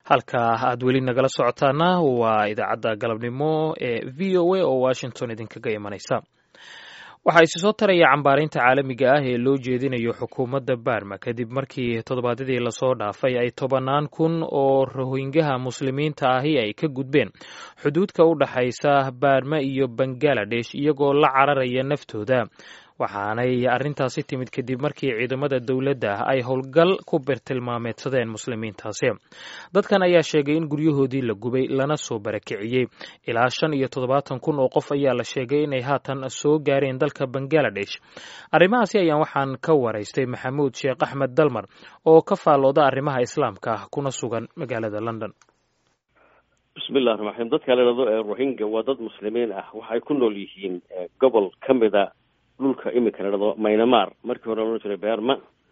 halka aad weli nagala socotaana waa idaacadda galabnimo ee v o a oo washington idinkaga imanaysa waxaa isi soo taraya cambaarinta caalamiga ah ee loo jeedinayo xukuumadda barma kadib markii toddobaadyadii lasoo dhaafay ay tobannaan kun oo rohingaha muslimiinta ahi ay ka gudbeen xuduudka u dhaxaysa barma iyo bangaladesh iyagoo la cararaya naftooda waxaanay arrintaasi timid kadib markii ciidamada dowladda ay howlgal ku birtilmaameedsadeen muslimiintaasi dadkan ayaa sheegay in guryahoodii la gubay lana soo barakiciyey ilaa shan iyo toddobaatan kun oo qof ayaa la sheegay inay haatan soo gaareen dalka bangaladesh arrimahaasi ayaan waxaan ka waraystay maxamuud sheekh axmed dalmar oo ka faallooda arrimaha islaamka ah kuna sugan magaalada london bismillahi raxmaan raxiim dadka la idhahdo ee rohingya waa dad muslimiin ah waxay ku nool yihiin gobol ka mida dhulka iminka la dhado maynamar markii hore loodhan jiray beerma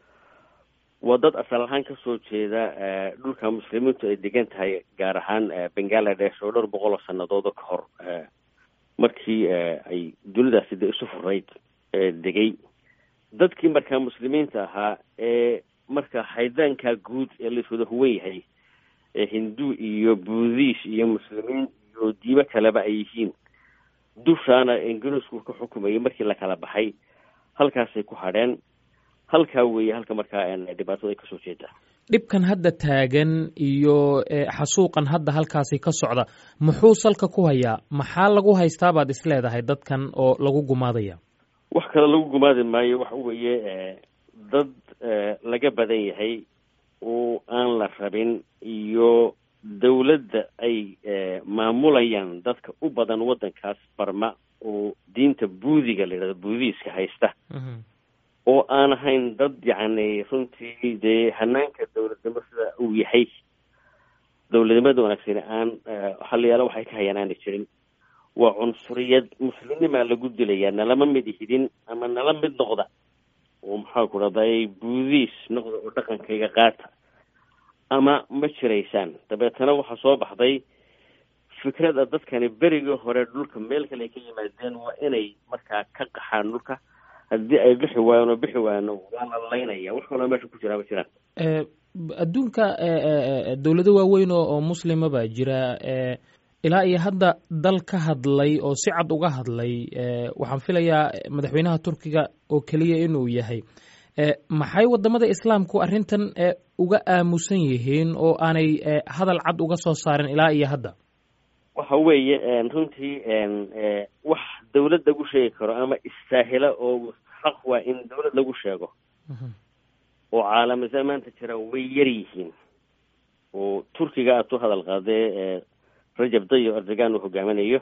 waa dad asal ahaan kasoo jeeda dhulka muslimiintu ay degan tahay gaar ahaan bangaladesh oo dhowr boqol oo sanadooda ka hor markii ay dunidaasi de isu furayd degay dadkii markaa muslimiinta ahaa ee marka haydaanka guud ee laiswada huwan yahay ee hindu iyo buudhish iyo muslimiin iyo diimo kaleba ay yihiin dushaana ingiriisku ka xukumayay markii la kala baxay halkaasay ku hadheen halkaa weeye halka markaa dhibaatada ay kasoo jeedaa dhibkan hadda taagan iyo xasuuqan hadda halkaasi ka socda muxuu salka ku hayaa maxaa lagu haystaa baad is leedahay dadkan oo lagu gumaadaya wax kale lagu gumaadi maayo waxa weeye dad laga badan yahay oo aan la rabin iyo dawladda ay maamulayaan dadka u badan waddankaas barma oo diinta buudiga la yidhahdo buudiiska haysta oo aan ahayn dad yacni runtii dee hanaanka dawladnimo sida uu yahay dawladnimada wanaagsani aan halayaalo waxay ka hayaan aanay jirin waa cunsuriyad muslimnimaa lagu dilayaa nalama mid ihidin ama nala mid noqda oo maxaa ku dhahday buudiis noqda oo dhaqankayga qaata ama ma jiraysaan dabeetana waxaa soo baxday fikrada dadkani berigii hore dhulka meel kale ay ka yimaadeen waa inay markaa ka qaxaan dhulka haddii ay bixi waayaan oo bixi waayaan waa la laynaya wax kaloo meesha ku jiraa ma jiraan adduunka dowlado waaweyn oo muslima baa jira ilaa iyo hadda dal ka hadlay oo si cad uga hadlay waxaan filayaa madaxweynaha turkiga oo keliya inuu yahay maxay wadamada islaamku arrintan uga aamusan yihiin oo aanay hadal cad uga soo saarin ilaa iyo hadda waxa weeye runtii wax dawlad lagu sheegi karo ama istaahila oo xaq waa in dawlad lagu sheego oo caalamisa maanta jira way yar yihiin oo turkiga aad ku hadal qaadee rajab dayo erdogan uu hogaaminayo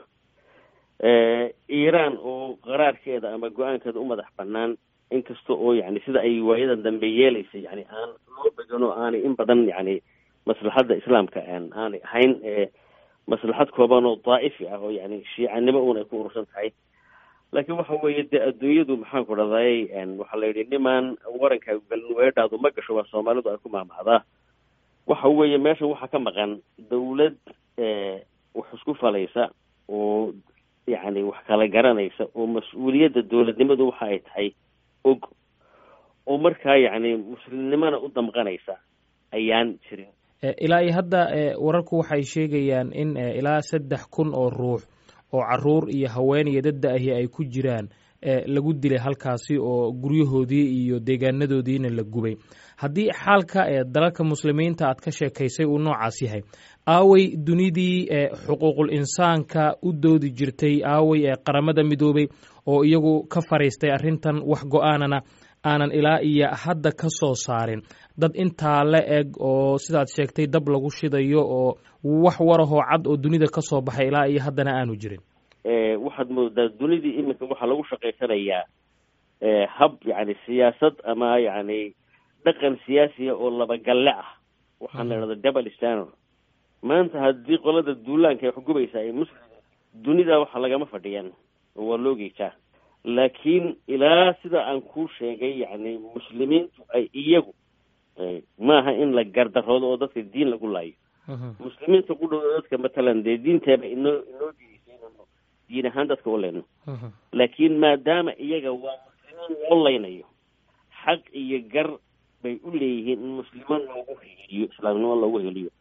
iiraan oo qaraarkeeda ama go-aankeeda u madax banaan inkasta oo yani sida ay waayadan dambe yeelaysay yani aan loo began oo aanay in badan yani maslaxadda islaamka aanay ahayn maslaxad kooban oo daa'ifi ah oo yani shiicanimo uun ay ku urursan tahay laakiin waxa weeye dee adduunyadu maxaan ku dhahday waxaa la yidhi nimaan waranka galin weedhaadu ma gasho waa soomaalidu ay ku maamacdaa waxa weeye meesha waxaa ka maqan dawlad wax isku falaysa oo yacni wax kala garanaysa oo mas-uuliyadda dawladnimadu waxa ay tahay og oo markaa yacni muslimnimona u damqanaysa ayaan jirin ilaa iyo hadda wararku waxay sheegayaan in ilaa saddex kun oo ruux oo caruur iyo haween iyo dadda ahi ay ku jiraan lagu dilay halkaasi oo guryahoodii iyo deegaanadoodiina la gubay haddii xaalka dalalka muslimiinta aad ka sheekaysay uu noocaas yahay aaway dunidii xuquuqul insaanka u doodi jirtay aaway qaramada midoobay oo iyagu ka fariistay arrintan wax go-aanana aanan ilaa iyo hadda ka soo saarin dad intaa la eg oo sidaad sheegtay dab lagu shidayo oo wax warahoo cad oo dunida ka soo baxay ilaa iyo haddana aanu jirin waxaad moodaa dunidii iminka waxaa lagu shaqaysanayaa hab yani siyaasad ama yani dhaqan siyaasiya oo labagalle ah waxaan la idhahda double standard maanta haddii qolada duulaanka ay xugubaysa ay muslim dunida waxa lagama fadhiyaan oo waa loo geejaa laakiin ilaa sida aan kuu sheegay yani muslimiintu ay iyagu maaha in la gardaroodo oo dadka diin lagu laayo muslimiinta ku dhow dadka matalan dee diinteeba inoo inoo diidaysay inaynu diin ahaan dadka u leyno laakiin maadaama iyaga waa muslimiin loo leynayo xaq iyo gar bay u leeyihiin in muslimo loogu heliyo islaamnimo loogu heliyo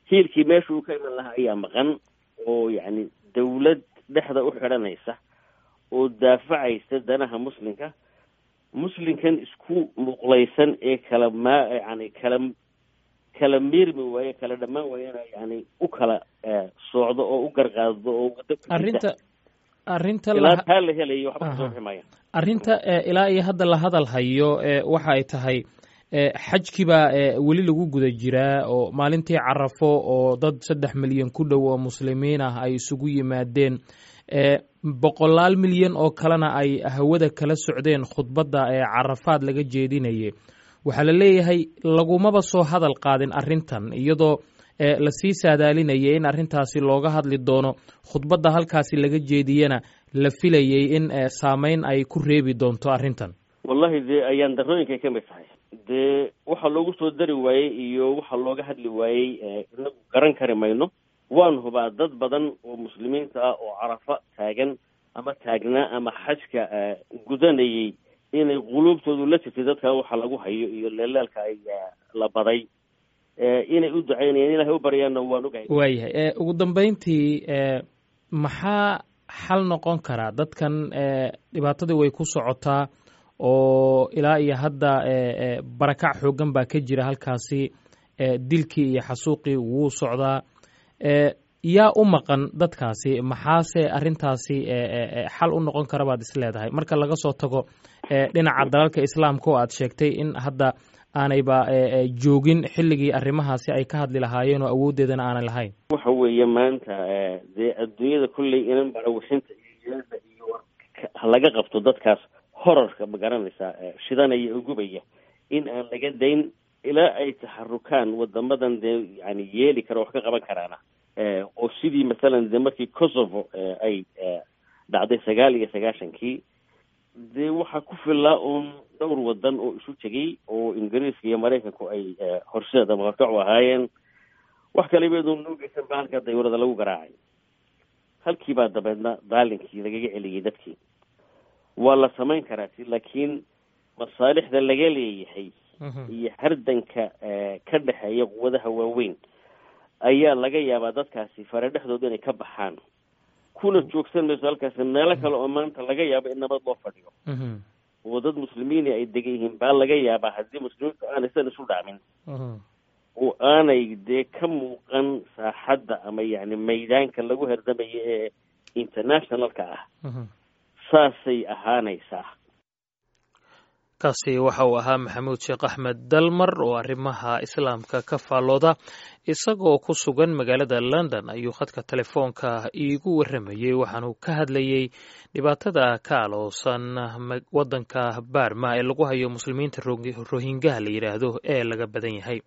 hiilkii meesha uu ka iman lahaa ayaa maqan oo yacni dawlad dhexda u xidhanaysa oo daafacaysa danaha muslimka muslimkan isku muqlaysan ee kala maa yani kala kala miirmi waaye kala dhammaan waayena yani u kala soocdo oo u garqaado oo arrinta arrinta ilaa taa la helayo waxba kasoo bixi maaya arrinta ilaa iyo hadda la hadal hayo waxa ay tahay xajkii baa weli lagu guda jiraa oo maalintii carafo oo dad saddex milyan ku dhow oo muslimiin ah ay isugu yimaadeen boqolaal milyan oo kalena ay hawada kala socdeen khudbadda ee carafaad laga jeedinayay waxaa la leeyahay lagumaba soo hadal qaadin arrintan iyadoo lasii saadaalinayay in arrintaasi looga hadli doono khudbadda halkaasi laga jeediyana la filayay in saameyn ay ku reebi doonto arrintan wallahi dee ayaan darooyinkay ka mid tahay dee waxa loogu soo dari waayey iyo waxa looga hadli waayey inagu garan kari mayno waan hubaa dad badan oo muslimiinta ah oo carafa taagan ama taagnaa ama xajka gudanayay inay quluubtoodu la jirtay dadka waxa lagu hayo iyo leelaalka ay la baday inay u ducaynayaan ilahay u baryaanna waan ogahay waayahay ugu dambeyntii maxaa xal noqon karaa dadkan dhibaatadii way ku socotaa oo ilaa iyo hadda barakac xoogan baa ka jira halkaasi dilkii iyo xasuuqii wuu socdaa yaa u maqan dadkaasi maxaase arrintaasi xal u noqon kara baad is leedahay marka laga soo tago dhinaca dalalka islaamka oo aad sheegtay in hadda aanayba joogin xilligii arrimahaasi ay ka hadli lahaayeen oo awooddeedana aanay lahayn waxa weeye maanta dee adduunyada kolley inan barawixinta iyo yeeda iyo laga qabto dadkaas horarka ma garanaysaa shidanaya oo gubaya in aan laga dayn ilaa ay taxarukaan wadamadan dee yani yeeli kara wax ka qaban karaana oo sidii masalan dee markii kosovo ay dhacday sagaal iyo sagaashankii dee waxaa ku filaa uun dhowr wadan oo isu tegay oo ingiriiska iyo maraykanku ay horseed ama horkacu ahaayeen wax kalibeedu nuugeysan ba halkaa dawlada lagu garaacay halkii baa dabeedna daalinkii lagaga celiyey dadkii waa la samayn karaa si laakiin masaalixda laga leeyahay iyo hardanka ka dhexeeya quwadaha waaweyn ayaa laga yaabaa dadkaasi fare dhexdooda inay ka baxaan kuna joogsan mayso halkaasi meelo kale oo maanta laga yaabo in nabad loo fadhiyo oo dad muslimiini ay degan yihiin baa laga yaabaa haddii muslimiintu aanay san isu dhacmin oo aanay dee ka muuqan saaxadda ama yani maydaanka lagu herdamayo ee internationalka ah saasay ahaanaysaa kaasi waxa uu ahaa maxamuud sheekh axmed dalmar oo arrimaha islaamka ka faallooda isagoo ku sugan magaalada london ayuu khadka telefoonka iigu warramayey waxaanu ka hadlayey dhibaatada ka aloosan waddanka baarma ee lagu hayo muslimiinta rohingaha la yidhaahdo ee laga badan yahay